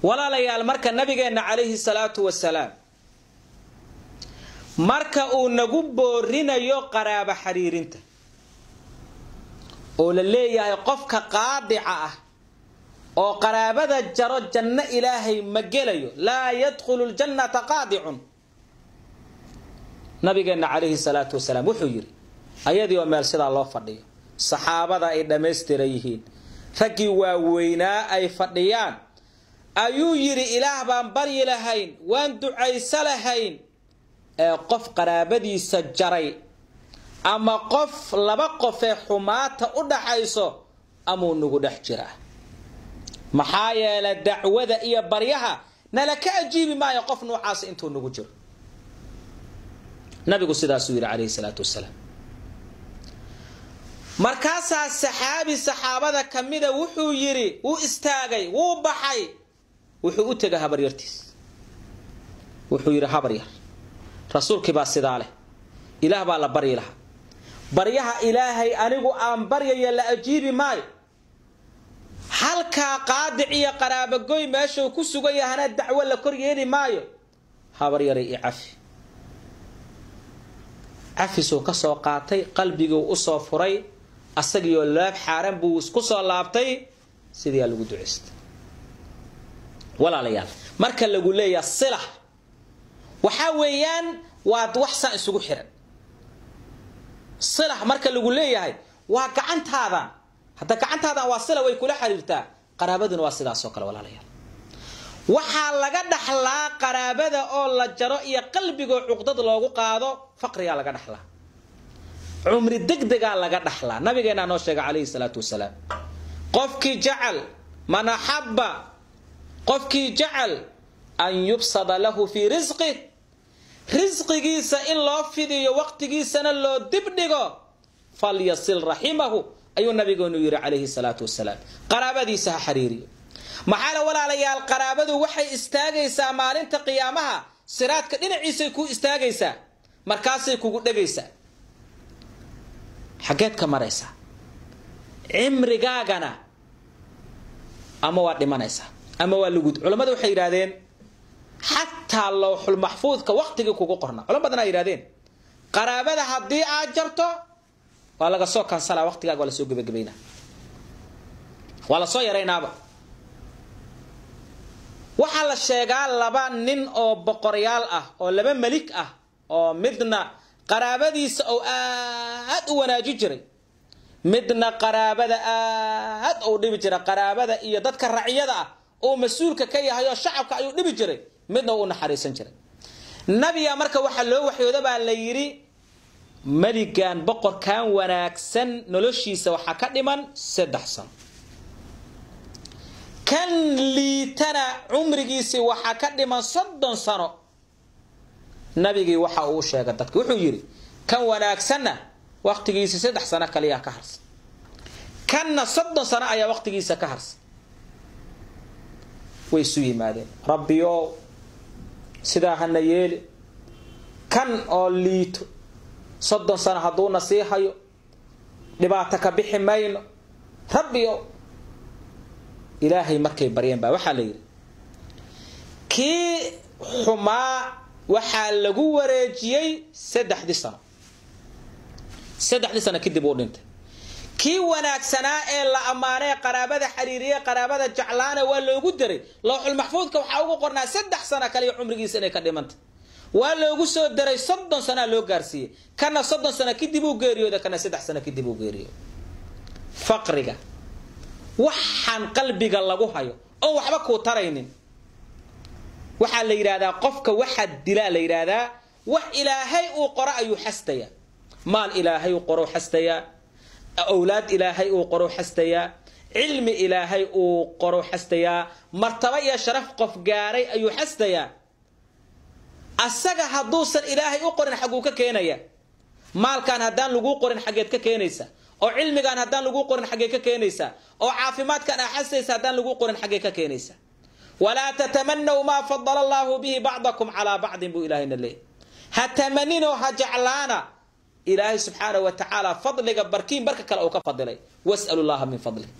walaalayaal marka nabigeenna calayhi salaatu wasalaam marka uu nagu boorinayo qaraabo xiriirinta oo la leeyahay qofka qaadica ah oo qaraabada jaro janno ilaahay ma gelayo laa yadkhulu ljannata qaadicun nabigeenna calayhi salaatu wasalaam wuxuu yidhi ayadii oo meel sidaa loo fadhiyo saxaabada ay dhammaystiran yihiin raggii waaweynaa ay fadhiyaan ayuu yidhi ilaah baan baryi lahayn waan ducayso lahayn ee qof qaraabadiisa jaray ama qof laba qofee xumaata u dhaxayso amuu nagu dhex jiraa maxaa yeelay dacwada iyo baryaha nala ka ajiibi maayo qof noocaas intuu nagu jiro nabigu sidaasuu yidhi calayhi salaatu wasalaam markaasaa saxaabi saxaabada ka mida wuxuu yidhi wuu istaagay wuu baxay wuxuu u tegay habaryartiis wuxuu yidhi habaryar rasuulkii baa sidaa leh ilaah baa la baryi lahaa baryaha ilaahay anigu aan baryaya la ajiibi maayo halkaa qaadic iyo qaraabogoy meeshuu ku sugan yahana dacwo la kor yeeli maayo habaryaray i cafi cafisuu ka soo qaatay qalbiguu usoo furay asagiioo laab xaaran buu ku soo laabtay sidiiaa lagu ducaystay walaalayaal marka lagu leeyaha sila waxaa weeyaan waa wax saan isugu xiran sila marka lagu leeyahay waa gacantaadan hadda gacantaadan waa sila way kula xiriirtaa qaraabaduna waa sidaas oo kale walaalayaal waxaa laga dhaxlaa qaraabada oo la jaro iyo qalbigoo cuqdad loogu qaado faqrigaa laga dhaxlaa cumri degdegaa laga dhaxlaa nabigeenaa noo sheega calayhi salaatu wasalaam qofkii jacal man axabba qofkii jacal an yubsada lahu fii risqih risqigiisa in loo fidiyo waqtigiisana loo dibdhigo falyasil raximahu ayuu nabigeenu yidhi calayhi salaatu wasalaam qaraabadiisa ha xiriiriyo maxaa la walaalayaal qaraabadu waxay istaagaysaa maalinta qiyaamaha siraadka dhinaciisay kuu istaagaysaa markaasay kugu dhegaysaa xaggeed ka maraysaa cimrigaagana ama waa dhimanaysaa ama waa lugud culammadu waxay yidhahdeen xataa lowxul maxfuudka waqtigii kugu qorna culamo badan a yidhahdeen qaraabada haddii aad jarto waa laga soo kansalaa waqtigaaga waa lasoo gebagabaynaa waa lasoo yaraynaaba waxaa la sheegaa laba nin oo boqoryaal ah oo laba melig ah oo midna qaraabadiisa oo aad u wanaaji jiray midna qaraabada aad u dhibi jira qaraabada iyo dadka racyada ah oo mas-uulka ka yahay oo shacabka ayuu dhibi jiray midna u naxariisan jiray nabiga marka waxaa loo waxyooda baa la yidhi meligan boqorkan wanaagsan noloshiisa waxaa ka dhiman saddex sano kan liitana cumrigiisii waxaa ka dhiman soddon sano nabigii waxa uu sheegay dadka wuxuu yidhi kan wanaagsanna waqtigiisii saddex sano kaliyaa ka harsan kanna soddon sano ayaa waqtigiisa ka harsan way isu yimaadeen rabbiyo sidaa hana yeeli kan oo liito soddon sano hadduuna sii hayo dhibaato ka bixi mayno rabbiyo ilaahay markay baryeen baa waxaa la yidhi kii xumaa waxaa lagu wareejiyey saddexdii sano saddexdii sano kadib uu dhintay kii wanaagsanaa ee la ammaanee qaraabada xiriiriye qaraabada jeclaana waa loogu daray lowxul maxfuudka waxaa ugu qornaa saddex sano kaliyo cumrigiisa inay ka dhimanta waa loogu soo daray soddon sanaa loo gaarsiiyey kana soddon sano kadib uu geeriyooda kana saddex sano kadib uu geeriyooda faqriga waxaan qalbiga lagu hayo oon waxba kuu taraynin waxaa la yidhaahdaa qofka waxaa dilaa la yidhaahdaa wax ilaahay uu qoro ayuu xastayaa maal ilaahay uu qoro xastayaa awlaad ilaahay uu qoro xastayaa cilmi ilaahay uu qoro xastayaa martaba iyo sharaf qof gaaray ayuu xastayaa asaga hadduusan ilaahay u qorin xagguu ka keenaya maalkan haddaan laguu qorin xaggeed ka keenaysa oo cilmigan haddaan laguu qorin xaggee ka keenaysa oo caafimaadkan aa xasaysa haddaan laguu qorin xaggee ka keenaysa walaa tatamanaw maa fadala allaahu bihi bacdakum calaa bacdin buu ilaahayna leeyay ha tamaninoo ha jeclaana ilaahay subxaanahu wa tacaala fadliga barkiin barka kale uu ka fadilay wasalu llaha min fadli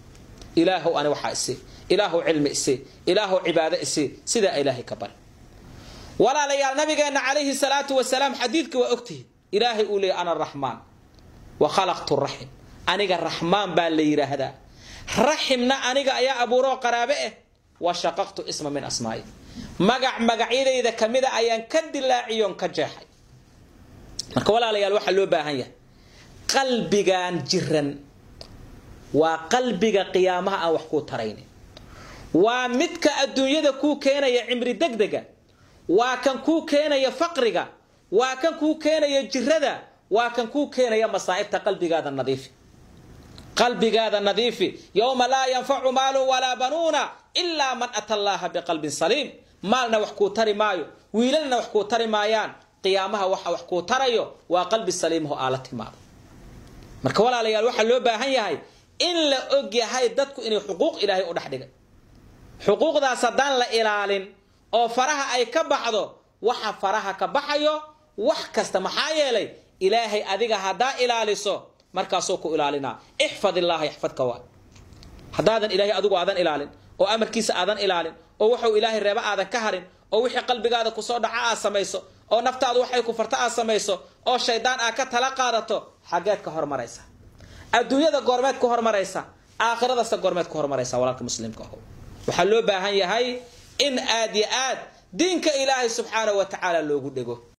ilaahow ani waxaa isi ilaahow cilmi isi ilaahow cibaado isi sidaa ilaahay ka bari walaalayaal nabigeenna calayhi salaatu wasalaam xadiidka waa ogtihin ilaahay uu leeyay ana araxmaan wa khalaqtu raxim aniga raxmaan baa la yidhaahdaa raximna aniga ayaa abuuroo qaraabe ah wa shaqaqtu isma min asmaa'i magac magacyadayda kamida ayaan ka dilaaciyoon ka jeexay marka walaalayaal waxaa loo baahan yahay qalbigan jiran waa qalbiga qiyaamaha aan wax kuu taraynin waa midka adduunyada kuu keenaya cimri degdega waa kan kuu keenaya faqriga waa kan kuu keenaya jirada waa kan kuu keenaya masaa'ibta qalbigaada nadiifi qalbigaada nadiifi yowma laa yanfacu maalun walaa banuuna ilaa man ata allaha biqalbin saliim maalna wax kuu tari maayo wiilalna wax kuu tari maayaan qiyaamaha waxa wax kuu tarayo waa qalbi saliimho aala timaado marka walaalayaal waxaa loo baahan yahay in la og yahay dadku inay xuquuq ilaahay u dhex dhigay xuquuqdaas haddaan la ilaalin oo faraha ay ka baxdo waxa faraha ka baxayo wax kasta maxaa yeelay ilaahay adiga haddaa ilaaliso markaasuu ku ilaalinaa ixfad illaaha yaxfadka waa haddaadan ilaahay adigu aadan ilaalin oo amarkiisa aadan ilaalin oo wuxuu ilaahay reeba aadan ka harin oo wixii qalbigaada kusoo dhaca aad samayso oo naftaadu waxay ku farta aad samayso oo shaydaan aad ka tala qaadato xaggeed ka hormaraysa adduunyada goormeed ku hormaraysa aakhiradaasta goormeed ku hormaraysa walaalka muslimka aho waxaa loo baahan yahay in aad yo aad diinka ilaahay subxaanahu wa tacaala loogu dhego